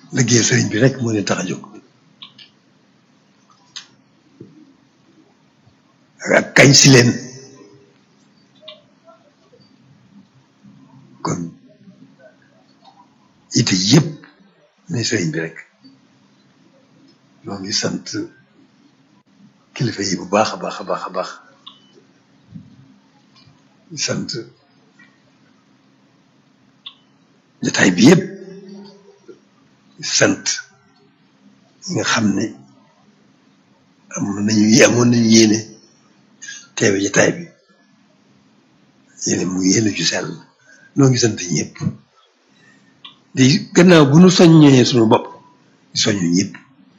liggéey sëriñ bi rek moo leen tax a jóg ak kañ si leen kon ite yëpp ne sëriñ bi rek ñoo ngi sant kilifa yi bu baax a baax a baax a baax di sant jotaay bi yëpp di sant ñi nga xam ne amoon nañu amoon nañu yéene teewe jotaay bi yéene mu yéene ju sell noo ngi sant ñëpp di gannaaw bu nu soññee suñu bopp di soññu ñëpp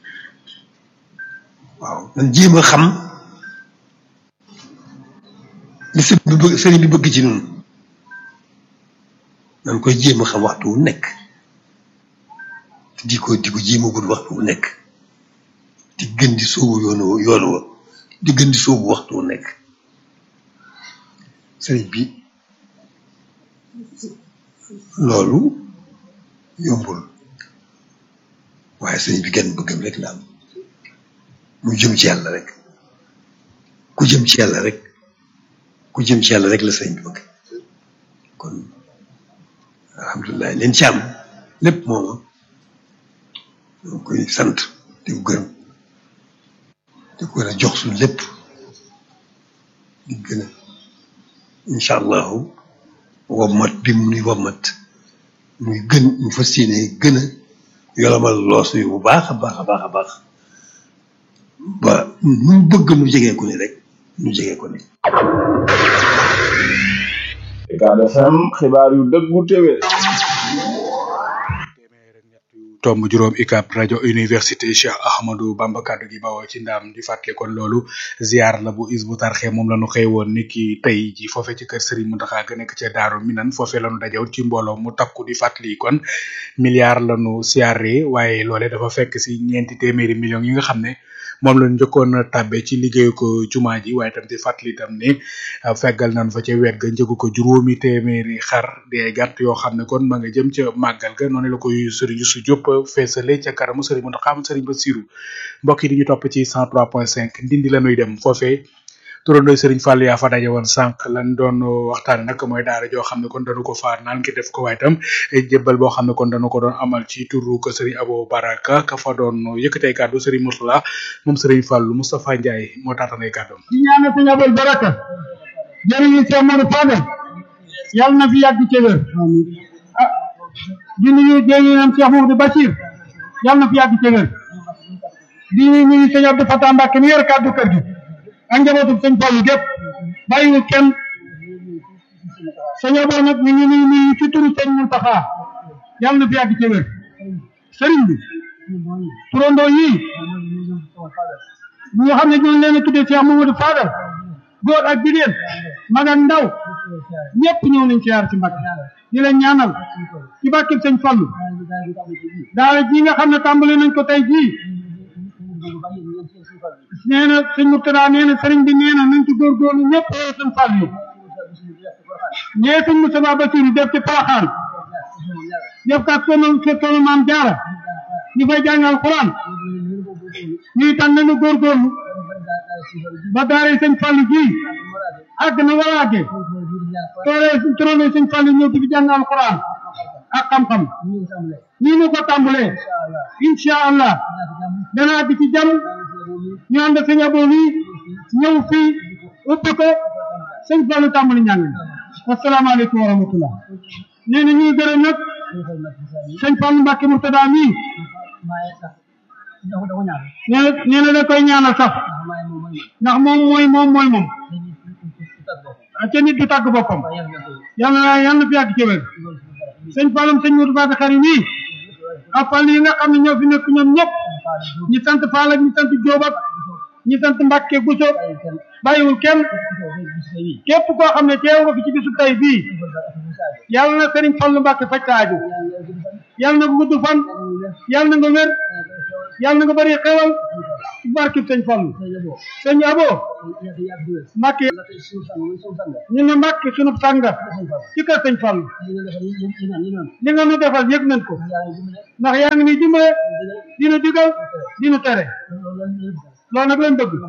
waaw man jéem a xam li sëriñ bi bëgg sëriñ bi bëgg ci ñun man koy jéem a xam waxtu wu nekk te di ko di ko jéem a gudd waxtu wu nekk di gën di sóobu yoonu yoonu wa di gën di sóobu waxtu wu nekk sëriñ bi loolu yombul waaye sëriñ bi genn bëggam rek la am mu jëm ci yàlla rek ku jëm ci yàlla rek ku jëm ci yàlla rek la sëriñ bi bëgg kon alhamdulilah leen ci am lépp mooma ñoo koy sant di ko gërëm di ko gën a jox suñu lépp di gën a incha allahu wommat bi mu nuy wommat muy gën ñu fas yéene gën a yolomal loos yu bu baax a baax a baax a baax ba nu bëgg nu jegee ko ni rek nu jegee ko ni Ucab FM xibaar yu dëggu téwé tomb juróom UCAB rajo université Cheikh Ahmadou Bamba kaddu gi bawoo ci ndaam di fàttali kon loolu ziar la bu is bu tarxe moom la ñu xëy woon ni ki tey ji foofe ci kër Serigne Mountakha ga nekk ca Daaru Minan foofe la ñu dajewoon ci mbooloo mu takku di fàttali kon milliard la ñu siyaare waaye loole dafa fekk si ñeenti téeméeri millions yi nga xam ne moom la ñu njëkkoon a tàbbe ci liggéeyu ko jumaa ji waaye tam di fàttali tam ne feggal nañ fa ca wet ga njëgu ko juróomi téeméeri xar di ay gàtt yoo xam ne kon ma nga jëm ca màggal ga noonu la koy Serigne Youssou Diop feesale ca kanamu Serigne Mountakha Serigne Bassirou mbokk yi di ñu topp ci 103.5 ndindi la nuy dem foofee turandooy Serigne Fall yaa fa daje woon sànq lan doon waxtaane nag mooy daara joo xam ne kon dañu ko faar naan ki def ko waaye tam jébbal boo xam ne kon dañu ko doon amal ci turu ko Serigne Abo Baraka ka fa doon yëkkatee kàddu Serigne Mourtala moom Serigne Fallu Moustapha Ndiaye moo taatanay kàddoom di ñaanal Serigne Abo Baraka jërëjëf Cheikh Modou Fadel yàlla na fi yàgg ci wér ah di nuyu jëriñam Cheikh Modou Bachir yàlla na fi yàgg ci wér di nuyu Serigne Abdou Fatah Mbacke mi yor kàddu kër gi ak njabootu sëñ Fallu gépp bàyyiwul kenn sëñ Abo nag ñu ngi nuyu nuyu ci turu sëñ Mountakha yàlla na fi yàgg ci wér sëriñ bi turandoo yii ñi nga xam ne ñoo leen a tuddee Cheikh Mamadou Fadal góor ak jigéen mag ak ndaw ñëpp ñëw nañ siyaar ci Mbàkke di leen ñaanal ci barkeb sëñ Fallu daara ji nga xam ne tàmbali nañ ko tey jii nee na sëñ Murtada nee na sëriñ bi nee na nañ ci góorgóorlu ñëpp yow sëñ Fall yi ñee sëñ Moustapha Bassirou def ci Porokhane def kat sonu sonu maam jaara ñu fay jàngal Alxuraan ñuy tànn nañu góorgóorlu ba daara sëñ Fall ji àgg na war a àggee tooree tooree sëñ Fall ñëw di fi jàngal Alxuraan ak xam-xam nii ñu ko tàmbalee incha allah dana àgg ci jàmm ñu ànd ak sëñ Abo wi ñëw fii ubbi ko sëñ Fallu tàmbali njàng asalaamaaleykum wa rahmatullah nee na ñuy gërëm nag sëñ Fallu Mbàkke Murtada mii nee na nee na da koy ñaanal sax ndax moom mooy moom mooy moom ca nit du tàgg boppam yàlla na yàlla na fi yàgg ci wér sëñ Fallum sëñ Modou Bada Xari mii ak Fall yi nga xam ne ñoo fi nekk ñoom ñëpp ñi sant Fall ak ñi sant Jóob ak ñi sant Mbàkke Buso bàyyiwul kenn képp koo xam ne teew nga fi ci bisu tey bii yàlla na Sëriñ Fallu Mbàkke faj sa aajo yàlla na gudd fan yàlla na nga wér yàlla na nga bëri xewal ci barkib sëñ Fallu sëñ Abo Mbàkke ñu ne Mbàkke sunu sànga ci kër sëñ Fallu li nga nu defal yëg nañ ko ndax yaa ngi ni dimbale dina digal dina tere loolu nag lañ bëgg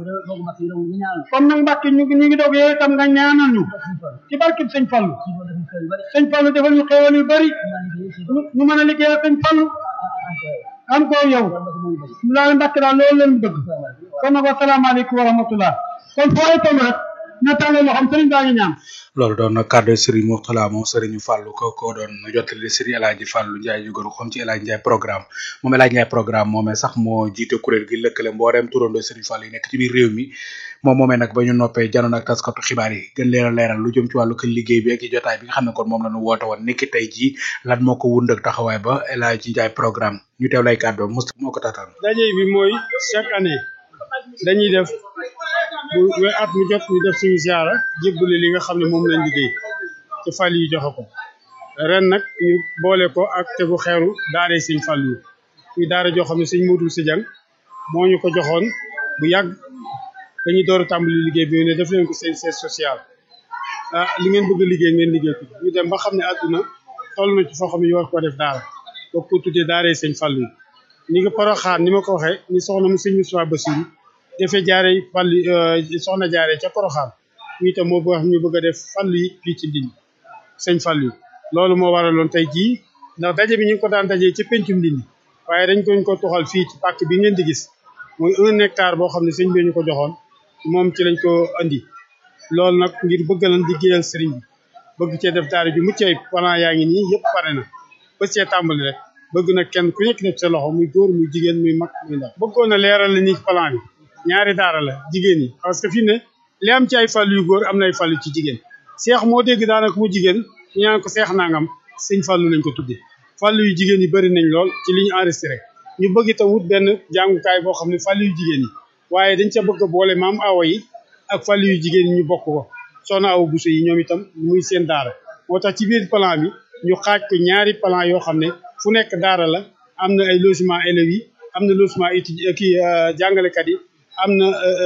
kon nag Mbàkke ñu ngi ñu ngi doog yow itam nga ñaanal ñu ci barkib sëñ Fallu sëñ Fallu defal ñu xéewal yu bari ñu mën a liggéeyal sëñ Fallu am ko yow loolu Mbàkke daal loolu lañ bëgg kon nag wasalaamaaleykum wa rahmatullah kon foo itam rek na tàllal loo xam sëriñ baa ngi ñaan loolu doon na kàddu Serigne Mourtala moom Serigne Fallou ko ko doon jottali Serigne El Hadji Fallou Ndiaye ñu gën ko xam ci El Hadji Ndiaye programme moom El Hadji Ndiaye programme moomee sax moo jiite kuréel gi lëkkale mbooleem turandoo Serigne Fallou yi nekk ci biir réew mi moom moomee nag ba ñu noppee janoon ak taskatu xibaar yi gën leen a leeral lu jëm ci wàllu kër liggéey bi ak ci jotaay bi nga xam ne kon moom la ñu woote woon niki tey jii lan moo ko wund ak taxawaay ba El Hadji Ndiaye programme ñu teew lay kàddu Moustapha moo ko taataan daje bi mooy chaque année dañuy def bu we at mu jot ñu def suñu ziara jébbale li nga xam ne moom lañ liggéey ci fàll yi joxe ko ren nag ñu boole ko ak tegu xeeru daare sëñ fàll yi muy daara joo xam ne sëñ Modou Si Jang moo ñu ko joxoon bu yàgg dañuy door a tàmbali liggéey bi ne def leen ko seen siège social ah li ngeen bëgg a liggéey ngeen liggéey ko ñu dem ba xam ne àdduna toll na ci foo xam ne ñu war ko def daara boo ko tuddee daare sëñ fàll yi ni nga Poroxaan ni ma ko waxee ni soxna mu sëñ Moussa Bassirou dafay jaare fàll soxna jaare ca Poroxaan ñu itam moo wax ñu bëgg a def fàll yi fii ci Ndindi sëñ fàll yi loolu moo waraloon tey jii ndax daje bi ñu ngi ko daan dajee ci pencum Ndindi waaye dañ koñ ko toxal fii ci pàkk bi ngeen di gis mooy un hectare boo xam ne sëñ bi ñu ko joxoon moom ci lañ ko andi loolu nag ngir bëgg lan liggéeyal sëriñ bi bëgg cee def daara ju mucc ayib plan yaa ngi nii yëpp pare na ba cee tàmbali rek bëgg na kenn ku nekk def sa loxo muy góor muy jigéen muy mag muy ndaw bëggoon na leeral la ni plan bi ñaari daara la jigéen yi parce que fii ne li am ci ay fàllu yu góor am na ay fàllu ci jigéen seex moo dégg daanaka mu jigéen ñu ñaan ko seex nangam sëñ fàllu lañ ko tuddee fàllu yu jigéen yi bëri nañ lool ci li ñu enregistré ñu bëgg itam wut benn jàngukaay boo xam ne fàllu yu jigéen yi waaye dañ ca bëgg a boole maam awa yi ak fàllu yu jigéen yi ñu bokk ko soxna awa buso yi ñoom itam muy seen daara moo tax ci biir plan bi ñu xaaj ko ñaari plan yoo xam ne fu nekk daara la am na ay logement élèves yi am na logement étudiant kii jàngalekat yi am na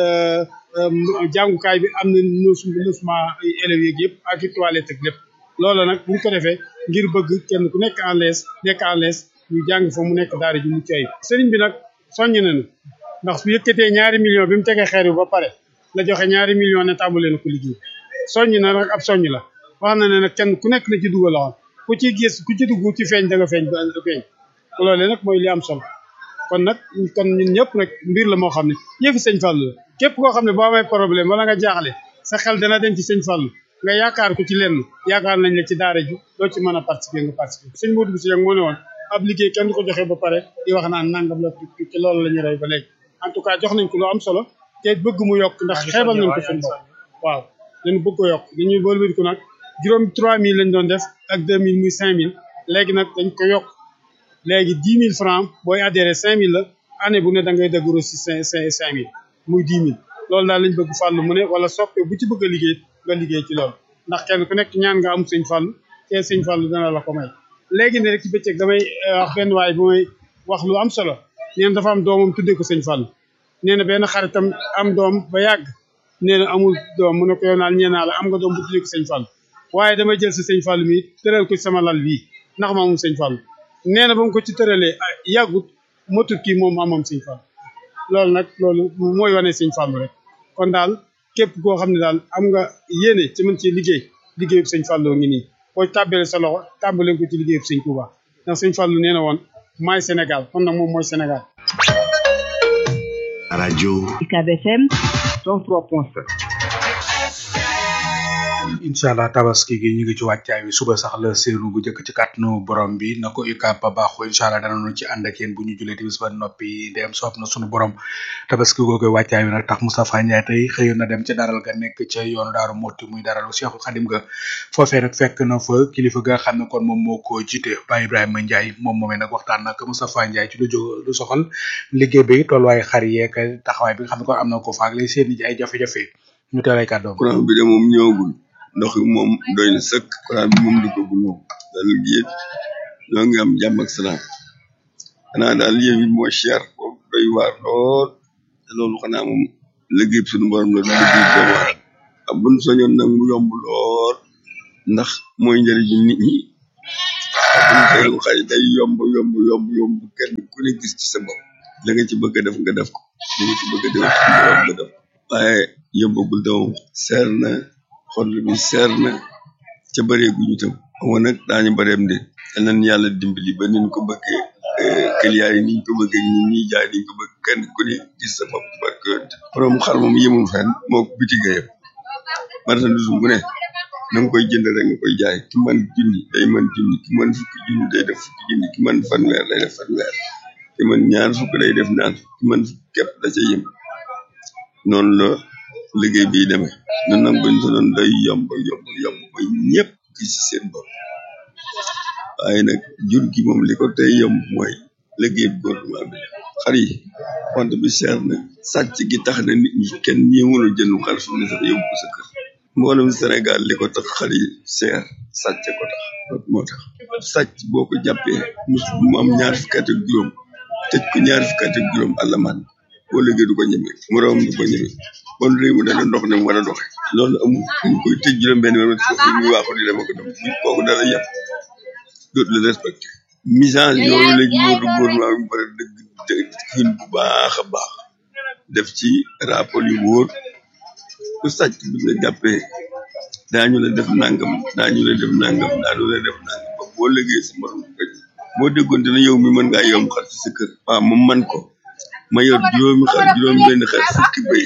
jàngukaay bi am na logement élèves yeeg yëpp ak i toilette ak lépp loolu nag bu ñu ko defee ngir bëgg kenn ku nekk en l'aise nekk en l'aise ñu jàng fa mu nekk daara ju mucc ayib sëriñ bi nag soññ nañu ndax su yëkkatee ñaari million bi mu tegee xeer bi ba pare la joxe ñaari million ne tàmbalee na ko liggéey soññ na nag ab soññ la wax na ne nag kenn ku nekk na ci dugal loxoom ku ci gis ku ci dugg ci feeñ da nga feeñ ba feeñ loolee nag mooy li am solo kon nag kon ñun ñëpp nag mbir la moo xam ne yëfi sëñ Fallou la képp koo xam ne boo amee problème wala nga jaaxle sa xel dana dem ci sëñ Fallou nga yaakaar ko ci lenn yaakaar nañ la ci daara ji doo ci mën a participer nga participer sëñ Modou Bousso moo ne woon ab liggéey kenn du ko joxe ba pare di wax naan nangam la ci loolu la ñu rey ba léegi en tout cas jox nañ ko lu am solo te bëgg mu yokk ndax xeebal nañ ko suñu bopp waaw dañu bëgg ko yokk dañuy wëlbati ko nag juróom 3000 lañ doon def ak 2000 muy 5000 léegi nag dañ ko yokk léegi 10 000 francs booy adhéré 5000 la année bu ne da ngay déglu si 5 5000 muy 10 000 loolu daal lañ bëgg fàllu mu ne wala soppe bu ci bëgg a liggéey nga liggéey ci loolu ndax kenn ku nekk ñaan nga am sëñ fàllu te sëñ fàllu dana la ko may léegi ne rek ci bëccëg damay wax benn waay bu may wax lu am solo nee na dafa am doomam tuddee ko sëñ fàllu nee na benn xaritam am doom ba yàgg nee na amul doom mu ne ko yow naal ñee naa la am nga doom bu tuddee ko sëñ fàllu waaye damay jël si sëñ fàllu mi tëral ko ci sama lal bii ndax ma amum sëñ fàllu nee na ba mu ko ci tëralee yàggut motul kii moom amam sëñ fàllu loolu nag loolu mooy wane sëñ fàllu rek kon daal képp koo xam ne daal am nga yéene ci mën ci liggéey liggéeyub sëñ fàlloo ngi nii boo tàbbale sa loxo tàbbale ko ci liggéeyub sëñ Touba ndax sëñ fàllu nee na woon maay Sénégal kon nag moom mooy Sénégal rajo UCAB FM 103.7 incha allah tabaski gi ñu ngi ci wàccaay wi suba sax la séenu bu njëkk ci kàttanu borom bi na ko UCAB ba baaxoo incha allah danañu ci ànd ak yéen bu ñu julee timis ba noppi dem soob na sunu borom tabaski googu wàccaay wi nag tax Moustapha Ndiaye tey xëyoon na dem ca daral ga nekk ca yoonu daaru Moti muy daralu Cheikhul Khadim ga foofee nag fekk na fa kilifa ga xam ne kon moom moo ko jiite Baye Ibrahima Ndiaye moom moomee nag waxtaan nag Moustapha Ndiaye ci lu jóg lu soxal liggéey bi tolluwaay xar yeeg taxawaay bi nga xam ne kon am na ko faak lay seen ay jafe-jafe ñu teelay kàddoom courant bi de moom ñëwagul ndox mi moom doy na sëkk courant bi moom duggagul moom daal yéen ñoo ngi am jàmm ak salaam xanaa daal yéen it moo cher foofu doy doy waar lool te loolu xanaa moom liggéey suñu borom la du liggéey doomu aadama ak buñ soñoon nag mu yomb lool ndax mooy njëriñu nit ñi ak buñ soñoon xëy day yomb yomb yomb yomb kenn ku ne gis ci sa bopp la nga ci bëgg a def nga def ko li nga ci bëgg a def suñu borom nga def ko waaye yombagul de moom seer na xol bi seer na ca bëree gu ñu tam xamoon nag daañu bëreem de te nan yàlla dimbali ba niñ ko bëggee client yi niñ ko bëggee ñi ñuy jaay niñ ko bëgg kenn ku ne gis sa bopp ci barke yonent borom xar moom yemul fenn moo ko bitige yëpp marchandise bu ne na nga koy jënd rek nga koy jaay ki man junni day man junni ki man fukki junni day def fukki junni ki man fanweer day def fanweer ki man ñaar fukk day def ñaar fukk ki man fukk képp da ca yem noonu la liggéey bi demee ñun nag buñ ko doon day yomb yomb yomb ba ñëpp gis ci seen bopp waaye nag jur gi moom li ko tey yomb mooy liggéey bi gouvernement bi xar yi wante bi seer na sàcc gi tax na nit ñi kenn ñeewul a jënd xar fi mu ne sax yóbbu ko sa kër mboolem Sénégal li ko tax xar yi seer sàcc ko tax loolu moo tax sàcc boo ko jàppee mus mu am ñaar fukki at ak juróom tëj ko ñaar fukki at ak juróom alamaan boo liggéey du ko ñeme moroom du ko ñeme bon réew mi dana dox ne mu war a doxe loolu amul dañ koy tëj juróom benn weer foofu ñu waaxu di dem ak dem kooku dara yàpp dootu la respecté message yooyu léegi moo du gouvernement bi pare dëgg dëgg xiin bu baax a baax def ci rapport yu wóor ku sàcc bi la jàppee daañu la def nangam daañu la def nangam daañu la def nangam ba boo liggéey sa morom ko boo déggoon dina yow mi mën ngaa yomb xar ci sa kër waaw moom man ko ma yor juróomi xar juróom benn xar fukki béy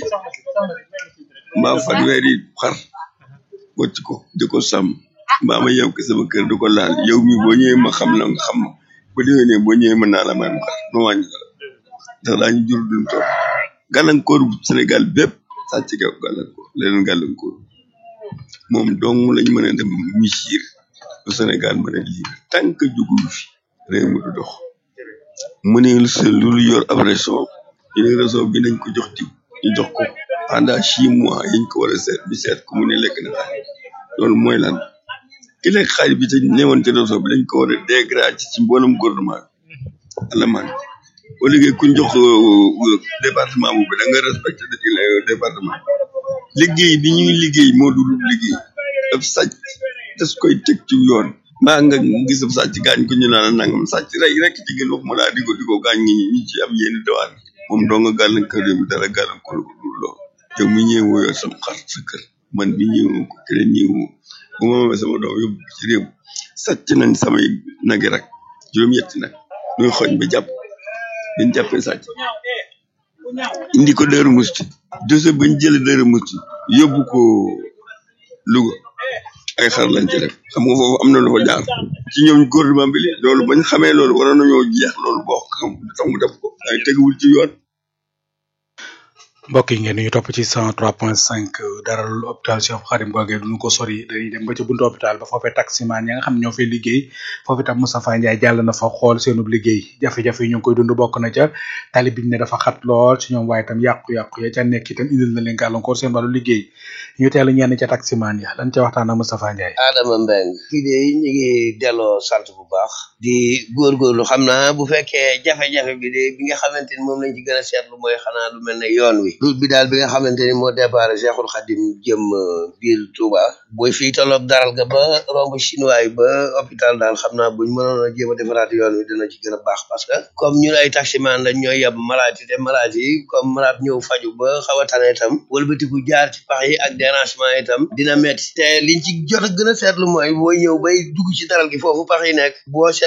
mbaa fanweeri xar wacc ko di ko sàmm mbaa ma yow ko sama kër di ko laal yow mi boo ñëwee ma xam la nga xam ma bu déwénee boo ñëwee mën naa la may ma xar ma wàññi dara ndax daañu jur duñ toog gàllankoor bu Sénégal bépp sàcc ga gàllankoor leneen gàllankoor moom dong lañ mën a dem misir bu Sénégal mën a lii tant que jugul fi réew mi du dox mu ne sa lu yor ab réseau ñu ne réseau bi nañ ko jox diw ñu jox ko pendant six mois yiñ ko war a seet bi seet ko mu ne lekk na xaalis loolu mooy lan ki lekk xaalis bi te newoon ci réseau bi dañ ko war a dégrader ci mboolem gouvernement bi alamaan boo liggéey kuñ jox département boobu da nga respecté département liggéey bi ñuy liggéey moo dul liggéey daf sàcc des koy teg ci yoon mbaa nga gis ab sàcc gaañ ko ñu naan nangam sàcc rey rek ci gën wax ma laa di ko di ko gaañ ñi ñi ci am yenn dawaan moom doo nga gàllankoor réew mi dara gàllankoor ko dul lool yow mi ñëwoo yor sam xar sa kër man mi ñëwoo ko keneen ñëwoo bu ma amee sama doom yóbbu ci réew sàcc nañ samay nagi rak juróom-ñetti nag ñuy xoñ ba jàpp dañ jàppee sàcc indi ko Daaru Musti dossier bañ jële Daaru Musti yóbbu ko Louga ay xar lañ ci def xam nga foofu am na lu fa jaar ci ñoom gouvernement bi li loolu bañ xamee loolu waroon nañoo jeex loolu boo xam tax mu def ko ay teguwul ci yoon mbokk yi ngeen ñu topp ci 103.5 dara lu hôpital Cheikh Khadim googee duñu ko sori dañuy dem ba ci buntu hôpital ba foofee taximaan ya nga xam ñoo fay liggéey foofu itam Moustapha Ndiaye jàll na fa xool seenub liggéey jafe-jafe yi ñu ngi koy dund bokk na ca tali biñ ne dafa xat lool ci ñoom waaye itam yàqu-yàqu ya ca nekk itam indil na leen gàllankoor seen wàllu liggéey ñu teelu ñenn ca taximaan ya lan ca waxtaan ak Moustapha Ndiaye Adama Mbeng kii de ñu ngi delloo sant bu baax di góorgóorlu xam naa bu fekkee jafe-jafe bi de bi nga xamante ni moom lañ ci gën a seetlu mooy xanaa lu mel ne yoon wi route bi daal bi nga xamante ni moo départ Cheikhul Khadim jëm biir Touba booy fii tolloog daral ga ba romb chinois yi ba hôpital daal xam naa buñ mënoon a jéem a defaraat yoon wi dina ci gën a baax parce que comme ñun ay taximan lañ ñooy yeb malade yi te malade yi comme malade ñëw faju ba xaw a tane itam wëlbatiku jaar ci pax yi ak dérangement itam dina metti te liñ ci jot a gën a seetlu mooy booy ñëw bay dugg ci daral gi foofu pax yi nekk boo